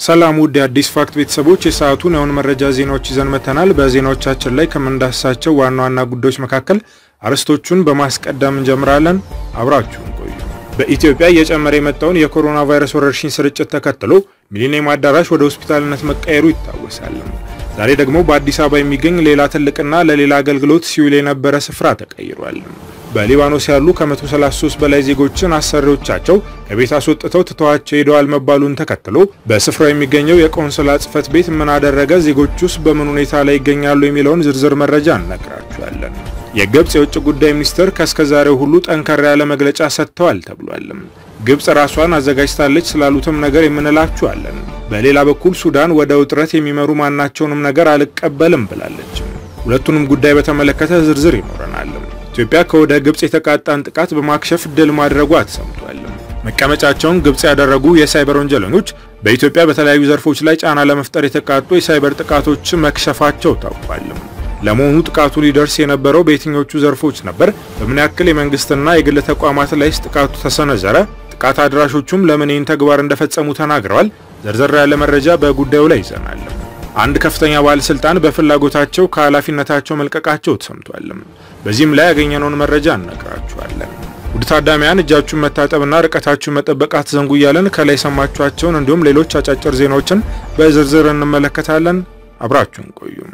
ሰላም ውድ የአዲስ ፋክት ቤተሰቦች የሰዓቱን የአሁን መረጃ ዜናዎች ይዘን መተናል። በዜናዎቻችን ላይ ከምንዳስሳቸው ዋና ዋና ጉዳዮች መካከል አርዕስቶቹን በማስቀደም እንጀምራለን። አብራችሁን ቆዩ። በኢትዮጵያ እየጨመረ የመጣውን የኮሮና ቫይረስ ወረርሽኝ ስርጭት ተከትሎ ሚሊኒየም አዳራሽ ወደ ሆስፒታልነት መቀየሩ ይታወሳል። ዛሬ ደግሞ በአዲስ አበባ የሚገኝ ሌላ ትልቅና ለሌላ አገልግሎት ሲውል የነበረ ስፍራ ተቀይሯል። በሊባኖስ ያሉ ከ133 በላይ ዜጎችን አሰሪዎቻቸው ከቤት አስወጥተው ትተዋቸው ሄደዋል መባሉን ተከትሎ በስፍራው የሚገኘው የቆንስላ ጽሕፈት ቤት ምን አደረገ፣ ዜጎች ውስጥ በምን ሁኔታ ላይ ይገኛሉ የሚለውን ዝርዝር መረጃ እነግራችኋለን። የግብጽ የውጭ ጉዳይ ሚኒስትር ከእስከዛሬው ሁሉ ጠንከር ያለ መግለጫ ሰጥተዋል ተብሏል። ግብጽ ራሷን አዘጋጅታለች ስላሉትም ነገር የምንላችኋለን። በሌላ በኩል ሱዳን ወደ ውጥረት የሚመሩ ማናቸውንም ነገር አልቀበልም ብላለች። ሁለቱንም ጉዳይ በተመለከተ ዝርዝር ይኖረናል። ኢትዮጵያ ከወደ ግብጽ የተቃጣን ጥቃት በማክሸፍ ድል ማድረጓ ተሰምቷል። መቀመጫቸውን ግብጽ ያደረጉ የሳይበር ወንጀለኞች በኢትዮጵያ በተለያዩ ዘርፎች ላይ ጫና ለመፍጠር የተቃጡ የሳይበር ጥቃቶች መክሸፋቸው ታውቋል። ለመሆኑ ጥቃቱ ሊደርስ የነበረው በየትኞቹ ዘርፎች ነበር? በምን ያክል የመንግስትና የግል ተቋማት ላይስ ጥቃቱ ተሰነዘረ? ጥቃት አድራሾቹም ለምን ይህን ተግባር እንደፈጸሙ ተናግረዋል። ዘርዘር ያለ መረጃ በጉዳዩ ላይ ይዘናል። አንድ ከፍተኛ ባለስልጣን በፍላጎታቸው ከኃላፊነታቸው መልቀቃቸው ተሰምቷል። በዚህም ላይ ያገኘነውን መረጃ እነግራችኋለን። ውድ ታዳሚያን እጃችሁን መታጠብና ርቀታችሁን መጠበቅ አትዘንጉ እያለን ከላይ የሰማችኋቸውን እንዲሁም ሌሎች አጫጭር ዜናዎችን በዝርዝር እንመለከታለን። አብራችሁን ቆዩም።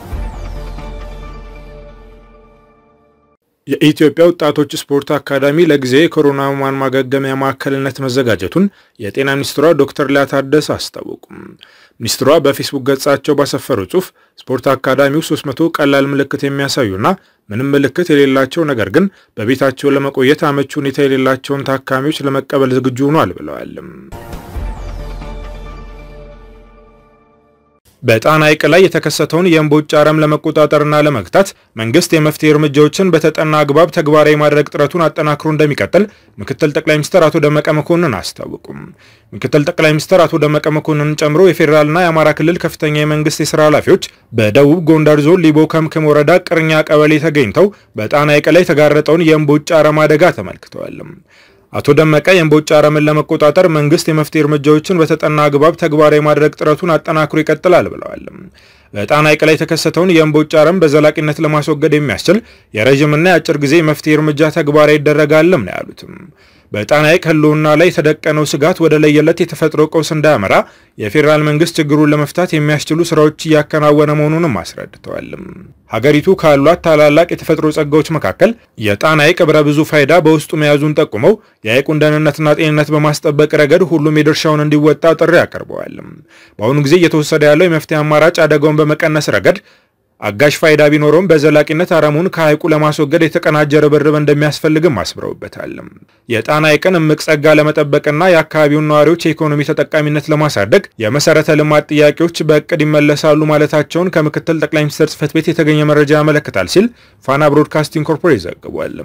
የኢትዮጵያ ወጣቶች ስፖርት አካዳሚ ለጊዜ የኮሮና ሕሙማን ማገገሚያ ማዕከልነት መዘጋጀቱን የጤና ሚኒስትሯ ዶክተር ሊያ ታደሰ አስታወቁም። ሚኒስትሯ በፌስቡክ ገጻቸው ባሰፈረው ጽሑፍ ስፖርት አካዳሚው 300 ቀላል ምልክት የሚያሳዩና ምንም ምልክት የሌላቸው ነገር ግን በቤታቸው ለመቆየት አመቺ ሁኔታ የሌላቸውን ታካሚዎች ለመቀበል ዝግጁ ሆኗል ብለዋል። በጣና ሐይቅ ላይ የተከሰተውን የእምቦጭ አረም ለመቆጣጠርና ለመግታት መንግስት የመፍትሄ እርምጃዎችን በተጠና አግባብ ተግባራዊ ማድረግ ጥረቱን አጠናክሮ እንደሚቀጥል ምክትል ጠቅላይ ሚኒስትር አቶ ደመቀ መኮንን አስታወቁም። ምክትል ጠቅላይ ሚኒስትር አቶ ደመቀ መኮንን ጨምሮ የፌዴራልና የአማራ ክልል ከፍተኛ የመንግስት የስራ ኃላፊዎች በደቡብ ጎንደር ዞን ሊቦ ከምክም ወረዳ ቅርኛ ቀበሌ ተገኝተው በጣና ሐይቅ ላይ የተጋረጠውን የእምቦጭ አረም አደጋ ተመልክተዋል። አቶ ደመቀ የእምቦጭ አረምን ለመቆጣጠር መንግስት የመፍትሄ እርምጃዎችን በተጠና አግባብ ተግባራዊ ማድረግ ጥረቱን አጠናክሮ ይቀጥላል ብለዋል። በጣና ሐይቅ ላይ የተከሰተውን የእምቦጭ አረም በዘላቂነት ለማስወገድ የሚያስችል የረዥምና የአጭር ጊዜ መፍትሄ እርምጃ ተግባራዊ ይደረጋልም ነው ያሉትም። በጣና ሐይቅ ህልውና ላይ የተደቀነው ስጋት ወደ ለየለት የተፈጥሮ ቀውስ እንዳያመራ የፌዴራል መንግስት ችግሩን ለመፍታት የሚያስችሉ ስራዎች እያከናወነ መሆኑንም አስረድተዋል። ሀገሪቱ ካሏት ታላላቅ የተፈጥሮ ጸጋዎች መካከል የጣና ሐይቅ ብረ ብዙ ፋይዳ በውስጡ መያዙን ጠቁመው የሐይቁን ደህንነትና ጤንነት በማስጠበቅ ረገድ ሁሉም የድርሻውን እንዲወጣ ጥሪ አቅርበዋል። በአሁኑ ጊዜ እየተወሰደ ያለው የመፍትሄ አማራጭ አደጋውን በመቀነስ ረገድ አጋዥ ፋይዳ ቢኖረውም በዘላቂነት አረሙን ከሐይቁ ለማስወገድ የተቀናጀ ርብርብ እንደሚያስፈልግም አስምረውበታል። የጣና ሐይቅን እምቅ ጸጋ ለመጠበቅና የአካባቢውን ነዋሪዎች የኢኮኖሚ ተጠቃሚነት ለማሳደግ የመሰረተ ልማት ጥያቄዎች በእቅድ ይመለሳሉ ማለታቸውን ከምክትል ጠቅላይ ሚኒስትር ጽሕፈት ቤት የተገኘ መረጃ ያመለክታል ሲል ፋና ብሮድካስቲንግ ኮርፖሬት ዘግቧል።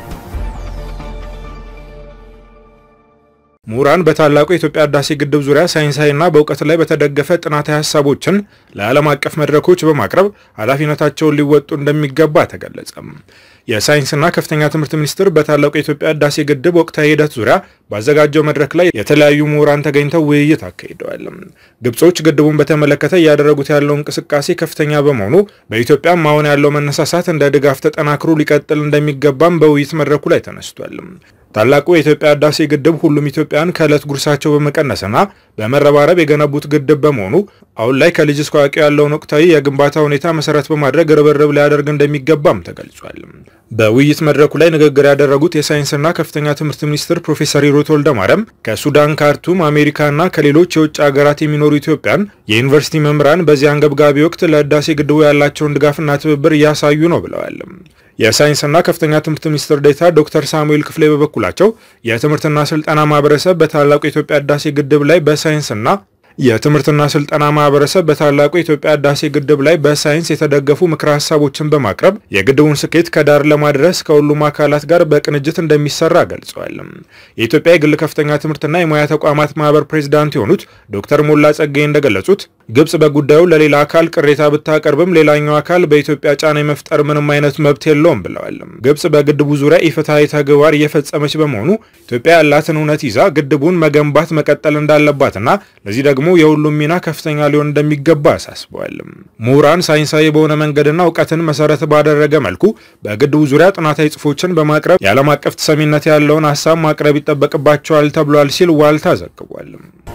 ምሁራን በታላቁ የኢትዮጵያ ህዳሴ ግድብ ዙሪያ ሳይንሳዊና በእውቀት ላይ በተደገፈ ጥናታዊ ሀሳቦችን ለዓለም አቀፍ መድረኮች በማቅረብ ኃላፊነታቸውን ሊወጡ እንደሚገባ ተገለጸ። የሳይንስና ከፍተኛ ትምህርት ሚኒስቴር በታላቁ የኢትዮጵያ ህዳሴ ግድብ ወቅታዊ ሂደት ዙሪያ ባዘጋጀው መድረክ ላይ የተለያዩ ምሁራን ተገኝተው ውይይት አካሂደዋል። ግብጾች ግድቡን በተመለከተ እያደረጉት ያለው እንቅስቃሴ ከፍተኛ በመሆኑ በኢትዮጵያም አሁን ያለው መነሳሳት እንደ ድጋፍ ተጠናክሮ ሊቀጥል እንደሚገባም በውይይት መድረኩ ላይ ተነስቷል። ታላቁ የኢትዮጵያ ህዳሴ ግድብ ሁሉም ኢትዮጵያን ከዕለት ጉርሳቸው በመቀነስና በመረባረብ የገነቡት ግድብ በመሆኑ አሁን ላይ ከልጅ እስከ አዋቂ ያለውን ወቅታዊ የግንባታ ሁኔታ መሰረት በማድረግ ርብርብ ሊያደርግ እንደሚገባም ተገልጿል። በውይይት መድረኩ ላይ ንግግር ያደረጉት የሳይንስና ከፍተኛ ትምህርት ሚኒስትር ፕሮፌሰር ሂሩት ወልደማርያም ከሱዳን ካርቱም፣ አሜሪካና ከሌሎች የውጭ ሀገራት የሚኖሩ ኢትዮጵያን የዩኒቨርሲቲ መምህራን በዚህ አንገብጋቢ ወቅት ለህዳሴ ግድቡ ያላቸውን ድጋፍና ትብብር እያሳዩ ነው ብለዋል። የሳይንስና ከፍተኛ ትምህርት ሚኒስትር ዴኤታ ዶክተር ሳሙኤል ክፍሌ በበኩላቸው የትምህርትና ስልጠና ማህበረሰብ በታላቁ የኢትዮጵያ ህዳሴ ግድብ ላይ በሳይንስና የትምህርትና ስልጠና ማህበረሰብ በታላቁ የኢትዮጵያ ህዳሴ ግድብ ላይ በሳይንስ የተደገፉ ምክረ ሀሳቦችን በማቅረብ የግድቡን ስኬት ከዳር ለማድረስ ከሁሉም አካላት ጋር በቅንጅት እንደሚሰራ ገልጸዋል። የኢትዮጵያ የግል ከፍተኛ ትምህርትና የሙያ ተቋማት ማህበር ፕሬዚዳንት የሆኑት ዶክተር ሞላ ጸጋይ እንደገለጹት ግብጽ በጉዳዩ ለሌላ አካል ቅሬታ ብታቀርብም ሌላኛው አካል በኢትዮጵያ ጫና የመፍጠር ምንም አይነት መብት የለውም ብለዋል። ግብጽ በግድቡ ዙሪያ ኢፍትሐዊ ተግባር እየፈጸመች በመሆኑ ኢትዮጵያ ያላትን እውነት ይዛ ግድቡን መገንባት መቀጠል እንዳለባትና ለዚህ ደግሞ የሁሉም ሚና ከፍተኛ ሊሆን እንደሚገባ አሳስበዋል። ምሁራን ሳይንሳዊ በሆነ መንገድና እውቀትን መሰረት ባደረገ መልኩ በግድቡ ዙሪያ ጥናታዊ ጽሑፎችን በማቅረብ የዓለም አቀፍ ተሰሚነት ያለውን ሀሳብ ማቅረብ ይጠበቅባቸዋል ተብሏል ሲል ዋልታ ዘግቧል።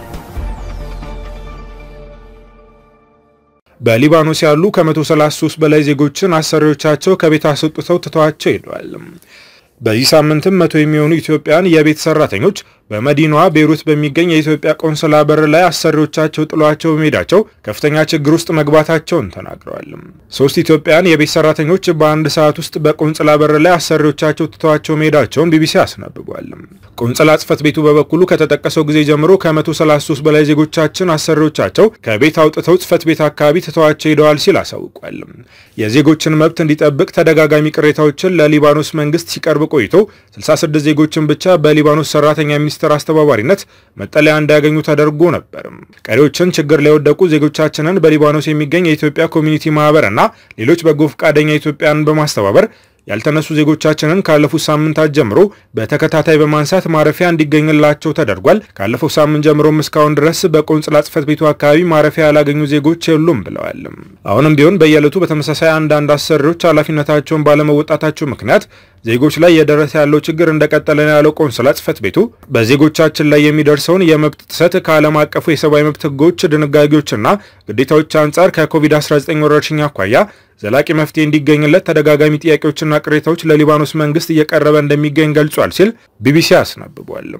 በሊባኖስ ያሉ ከ133 በላይ ዜጎችን አሰሪዎቻቸው ከቤት አስወጥተው ትተዋቸው ሄደዋል። በዚህ ሳምንትም መቶ የሚሆኑ ኢትዮጵያን የቤት ሰራተኞች በመዲናዋ ቤይሩት በሚገኝ የኢትዮጵያ ቆንስላ በር ላይ አሰሪዎቻቸው ጥሏቸው በመሄዳቸው ከፍተኛ ችግር ውስጥ መግባታቸውን ተናግረዋል። ሶስት ኢትዮጵያን የቤት ሰራተኞች በአንድ ሰዓት ውስጥ በቆንስላ በር ላይ አሰሪዎቻቸው ትተዋቸው መሄዳቸውን ቢቢሲ አስነብቧል። ቆንስላ ጽሕፈት ቤቱ በበኩሉ ከተጠቀሰው ጊዜ ጀምሮ ከ133 በላይ ዜጎቻችን አሰሪዎቻቸው ከቤት አውጥተው ጽሕፈት ቤት አካባቢ ትተዋቸው ሄደዋል ሲል አሳውቋል። የዜጎችን መብት እንዲጠብቅ ተደጋጋሚ ቅሬታዎችን ለሊባኖስ መንግስት ሲቀርብ ቆይቶ 66 ዜጎችን ብቻ በሊባኖስ ሰራተኛ ሚኒስቴር አስተባባሪነት መጠለያ እንዲያገኙ ተደርጎ ነበር። ቀሪዎችን ችግር ላይ የወደቁ ዜጎቻችንን በሊባኖስ የሚገኝ የኢትዮጵያ ኮሚኒቲ ማህበር እና ሌሎች በጎ ፈቃደኛ ኢትዮጵያን በማስተባበር ያልተነሱ ዜጎቻችንን ካለፉት ሳምንታት ጀምሮ በተከታታይ በማንሳት ማረፊያ እንዲገኝላቸው ተደርጓል። ካለፈው ሳምንት ጀምሮም እስካሁን ድረስ በቆንጽላ ጽሕፈት ቤቱ አካባቢ ማረፊያ ያላገኙ ዜጎች የሉም ብለዋል። አሁንም ቢሆን በየዕለቱ በተመሳሳይ አንዳንድ አሰሪዎች ኃላፊነታቸውን ባለመወጣታቸው ምክንያት ዜጎች ላይ የደረሰ ያለው ችግር እንደቀጠለ ነው ያለው ቆንስላ ጽሕፈት ቤቱ በዜጎቻችን ላይ የሚደርሰውን የመብት ጥሰት ከዓለም አቀፉ የሰብአዊ መብት ሕጎች ድንጋጌዎችና ግዴታዎች አንጻር ከኮቪድ-19 ወረርሽኝ አኳያ ዘላቂ መፍትሄ እንዲገኝለት ተደጋጋሚ ጥያቄዎችና ቅሬታዎች ለሊባኖስ መንግስት እየቀረበ እንደሚገኝ ገልጿል ሲል ቢቢሲ አስነብቧል።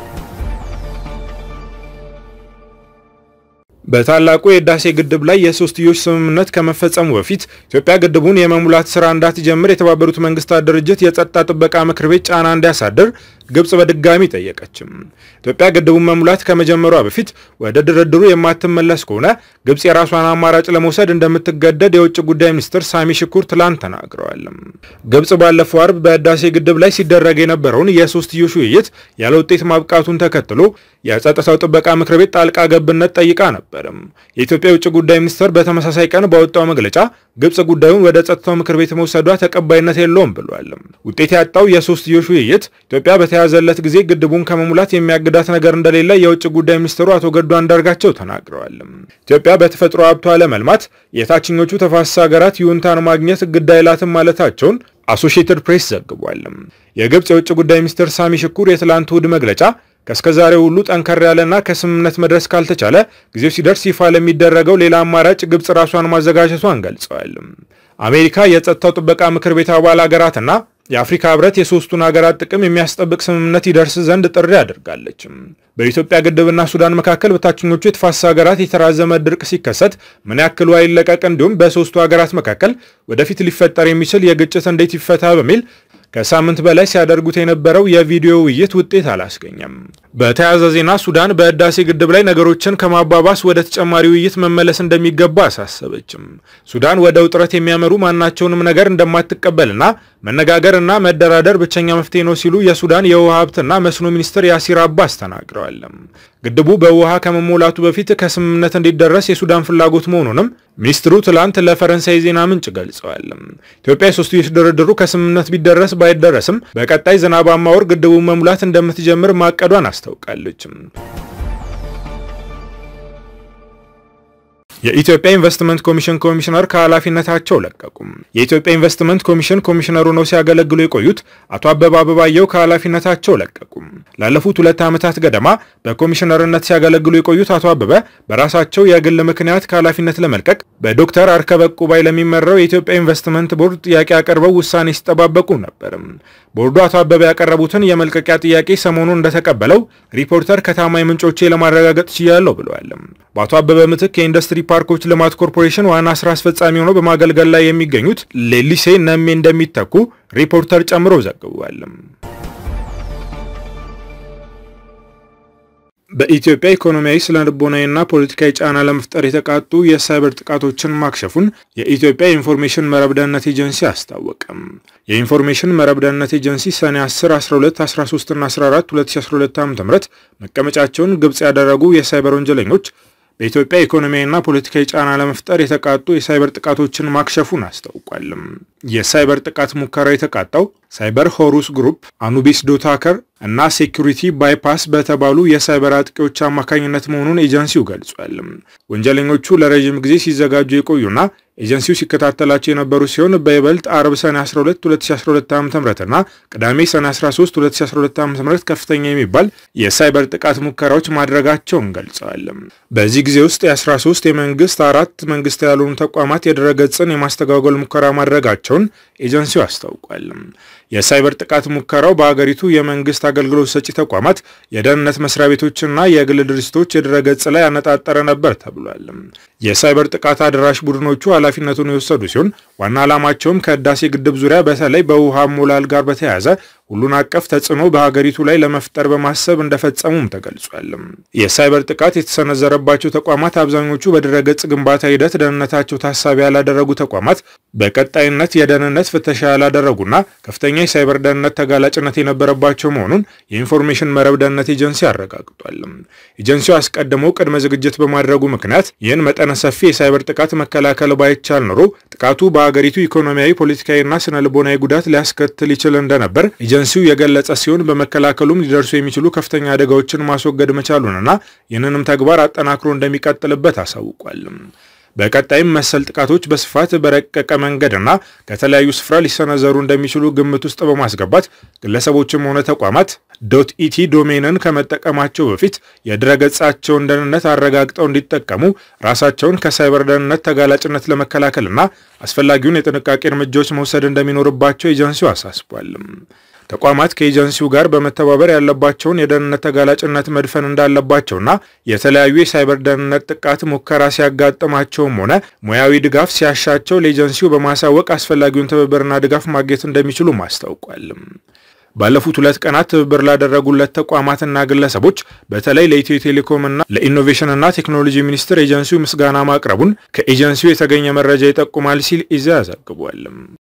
በታላቁ የህዳሴ ግድብ ላይ የሶስትዮሽ ስምምነት ከመፈጸሙ በፊት ኢትዮጵያ ግድቡን የመሙላት ስራ እንዳትጀምር የተባበሩት መንግስታት ድርጅት የጸጥታ ጥበቃ ምክር ቤት ጫና እንዲያሳድር ግብጽ በድጋሚ ጠየቀችም። ኢትዮጵያ ግድቡን መሙላት ከመጀመሯ በፊት ወደ ድርድሩ የማትመለስ ከሆነ ግብጽ የራሷን አማራጭ ለመውሰድ እንደምትገደድ የውጭ ጉዳይ ሚኒስትር ሳሚ ሽኩር ትላንት ተናግረዋል። ግብጽ ባለፈው አርብ በህዳሴ ግድብ ላይ ሲደረግ የነበረውን የሶስትዮሽ ውይይት ያለ ውጤት ማብቃቱን ተከትሎ የጸጥታው ጥበቃ ምክር ቤት ጣልቃ ገብነት ጠይቃ ነበር። የኢትዮጵያ የውጭ ጉዳይ ሚኒስትር በተመሳሳይ ቀን ባወጣው መግለጫ ግብጽ ጉዳዩን ወደ ጸጥታው ምክር ቤት መውሰዷ ተቀባይነት የለውም ብሏል። ውጤት ያጣው የሶስትዮሽ ውይይት ኢትዮጵያ በተያዘለት ጊዜ ግድቡን ከመሙላት የሚያግዳት ነገር እንደሌለ የውጭ ጉዳይ ሚኒስትሩ አቶ ገዱ አንዳርጋቸው ተናግረዋል። ኢትዮጵያ በተፈጥሮ ሀብቷ ለመልማት የታችኞቹ ተፋሰስ ሀገራት ይሁንታን ማግኘት ግድ አይላትም ማለታቸውን አሶሺየትድ ፕሬስ ዘግቧል። የግብጽ የውጭ ጉዳይ ሚኒስትር ሳሚ ሽኩር የትላንት እሁድ መግለጫ ከእስከዛሬ ሁሉ ጠንከር ያለና ከስምምነት መድረስ ካልተቻለ ጊዜው ሲደርስ ይፋ ለሚደረገው ሌላ አማራጭ ግብጽ ራሷን ማዘጋጀቷን ገልጸዋል። አሜሪካ የጸጥታው ጥበቃ ምክር ቤት አባል ሀገራትና የአፍሪካ ህብረት የሶስቱን ሀገራት ጥቅም የሚያስጠብቅ ስምምነት ይደርስ ዘንድ ጥሪ አድርጋለች። በኢትዮጵያ ግድብና ሱዳን መካከል በታችኞቹ የተፋሰስ ሀገራት የተራዘመ ድርቅ ሲከሰት ምን ያክል ውሃ ይለቀቅ፣ እንዲሁም በሶስቱ ሀገራት መካከል ወደፊት ሊፈጠር የሚችል የግጭት እንዴት ይፈታ በሚል ከሳምንት በላይ ሲያደርጉት የነበረው የቪዲዮ ውይይት ውጤት አላስገኘም። በተያያዘ ዜና ሱዳን በህዳሴ ግድብ ላይ ነገሮችን ከማባባስ ወደ ተጨማሪ ውይይት መመለስ እንደሚገባ አሳሰበችም። ሱዳን ወደ ውጥረት የሚያመሩ ማናቸውንም ነገር እንደማትቀበልና መነጋገርና መደራደር ብቸኛ መፍትሄ ነው ሲሉ የሱዳን የውሃ ሀብትና መስኖ ሚኒስትር ያሲር አባስ ተናግረዋል። ግድቡ በውሃ ከመሞላቱ በፊት ከስምምነት እንዲደረስ የሱዳን ፍላጎት መሆኑንም ሚኒስትሩ ትላንት ለፈረንሳይ ዜና ምንጭ ገልጸዋል። ኢትዮጵያ የሶስትዮሽ ድርድሩ ከስምምነት ቢደረስ ባይደረስም በቀጣይ ዝናባማ ወር ግድቡን መሙላት እንደምትጀምር ማቀዷን አስታውቃለች። የኢትዮጵያ ኢንቨስትመንት ኮሚሽን ኮሚሽነር ከኃላፊነታቸው ለቀቁም። የኢትዮጵያ ኢንቨስትመንት ኮሚሽን ኮሚሽነሩ ነው ሲያገለግሉ የቆዩት አቶ አበባ አበባየው ከኃላፊነታቸው ለቀቁም። ላለፉት ሁለት ዓመታት ገደማ በኮሚሽነርነት ሲያገለግሉ የቆዩት አቶ አበበ በራሳቸው የግል ምክንያት ከኃላፊነት ለመልቀቅ በዶክተር አርከበ ቁባይ ለሚመራው የኢትዮጵያ ኢንቨስትመንት ቦርድ ጥያቄ አቅርበው ውሳኔ ሲጠባበቁ ነበርም። ቦርዱ አቶ አበበ ያቀረቡትን የመልቀቂያ ጥያቄ ሰሞኑን እንደተቀበለው ሪፖርተር ከታማኝ ምንጮቼ ለማረጋገጥ ችያለሁ ብለዋል። በአቶ አበበ ምትክ የኢንዱስትሪ ፓርኮች ልማት ኮርፖሬሽን ዋና ስራ አስፈጻሚ ሆነው በማገልገል ላይ የሚገኙት ሌሊሴ ነሜ እንደሚተኩ ሪፖርተር ጨምሮ ዘግቧል። በኢትዮጵያ ኢኮኖሚያዊ ስነ ልቦናዊና ፖለቲካዊ ጫና ለመፍጠር የተቃጡ የሳይበር ጥቃቶችን ማክሸፉን የኢትዮጵያ የኢንፎርሜሽን መረብ ደህንነት ኤጀንሲ አስታወቀም። የኢንፎርሜሽን መረብ ደህንነት ኤጀንሲ ሰኔ 10፣ 12፣ 13 እና 14 2012 ዓ.ም መቀመጫቸውን ግብጽ ያደረጉ የሳይበር ወንጀለኞች በኢትዮጵያ ኢኮኖሚያዊና ፖለቲካዊ ጫና ለመፍጠር የተቃጡ የሳይበር ጥቃቶችን ማክሸፉን አስታውቋል። የሳይበር ጥቃት ሙከራ የተቃጣው ሳይበር ሆሩስ ግሩፕ፣ አኑቢስ ዶታከር እና ሴኩሪቲ ባይፓስ በተባሉ የሳይበር አጥቂዎች አማካኝነት መሆኑን ኤጀንሲው ገልጿል። ወንጀለኞቹ ለረዥም ጊዜ ሲዘጋጁ የቆዩና ኤጀንሲው ሲከታተላቸው የነበሩ ሲሆን በይበልጥ አርብ ሰኔ 12 2012 ዓ ም እና ቅዳሜ ሰኔ 13 2012 ዓ ም ከፍተኛ የሚባል የሳይበር ጥቃት ሙከራዎች ማድረጋቸውን ገልጸዋል። በዚህ ጊዜ ውስጥ የ13 የመንግስት አራት መንግስት ያልሆኑ ተቋማት የድረገጽን የማስተጓጎል ሙከራ ማድረጋቸውን ኤጀንሲው አስታውቋል። የሳይበር ጥቃት ሙከራው በአገሪቱ የመንግስት አገልግሎት ሰጪ ተቋማት፣ የደህንነት መስሪያ ቤቶችና የግል ድርጅቶች የድረገጽ ላይ ያነጣጠረ ነበር ተብሏል። የሳይበር ጥቃት አድራሽ ቡድኖቹ ኃላፊነቱን የወሰዱ ሲሆን ዋና ዓላማቸውም ከህዳሴ ግድብ ዙሪያ በተለይ በውሃ ሞላል ጋር በተያያዘ ሁሉን አቀፍ ተጽዕኖ በሀገሪቱ ላይ ለመፍጠር በማሰብ እንደፈጸሙም ተገልጿል። የሳይበር ጥቃት የተሰነዘረባቸው ተቋማት አብዛኞቹ በድረገጽ ግንባታ ሂደት ደህንነታቸው ታሳቢ ያላደረጉ ተቋማት፣ በቀጣይነት የደህንነት ፍተሻ ያላደረጉና ከፍተኛ የሳይበር ደህንነት ተጋላጭነት የነበረባቸው መሆኑን የኢንፎርሜሽን መረብ ደህንነት ኤጀንሲ አረጋግጧል። ኤጀንሲው አስቀድሞ ቅድመ ዝግጅት በማድረጉ ምክንያት ይህን መጠነ ሰፊ የሳይበር ጥቃት መከላከል ባይቻል ኖሮ ጥቃቱ በሀገሪቱ ኢኮኖሚያዊ፣ ፖለቲካዊና ስነ ልቦናዊ ጉዳት ሊያስከትል ይችል እንደነበር ኤጀንሲው የገለጸ ሲሆን በመከላከሉም ሊደርሱ የሚችሉ ከፍተኛ አደጋዎችን ማስወገድ መቻሉንና ይህንንም ተግባር አጠናክሮ እንደሚቀጥልበት አሳውቋል። በቀጣይም መሰል ጥቃቶች በስፋት በረቀቀ መንገድና ከተለያዩ ስፍራ ሊሰነዘሩ እንደሚችሉ ግምት ውስጥ በማስገባት ግለሰቦችም ሆነ ተቋማት ዶት ኢቲ ዶሜንን ከመጠቀማቸው በፊት የድረገጻቸውን ደህንነት አረጋግጠው እንዲጠቀሙ ራሳቸውን ከሳይበር ደህንነት ተጋላጭነት ለመከላከልና አስፈላጊውን የጥንቃቄ እርምጃዎች መውሰድ እንደሚኖርባቸው ኤጀንሲው አሳስቧል። ተቋማት ከኤጀንሲው ጋር በመተባበር ያለባቸውን የደህንነት ተጋላጭነት መድፈን እንዳለባቸውና የተለያዩ የሳይበር ደህንነት ጥቃት ሙከራ ሲያጋጥማቸውም ሆነ ሙያዊ ድጋፍ ሲያሻቸው ለኤጀንሲው በማሳወቅ አስፈላጊውን ትብብርና ድጋፍ ማግኘት እንደሚችሉም አስታውቋል። ባለፉት ሁለት ቀናት ትብብር ላደረጉለት ተቋማትና ግለሰቦች በተለይ ለኢትዮ ቴሌኮምና ለኢኖቬሽንና ቴክኖሎጂ ሚኒስቴር ኤጀንሲው ምስጋና ማቅረቡን ከኤጀንሲው የተገኘ መረጃ ይጠቁማል ሲል ኢዜአ ዘግቧል።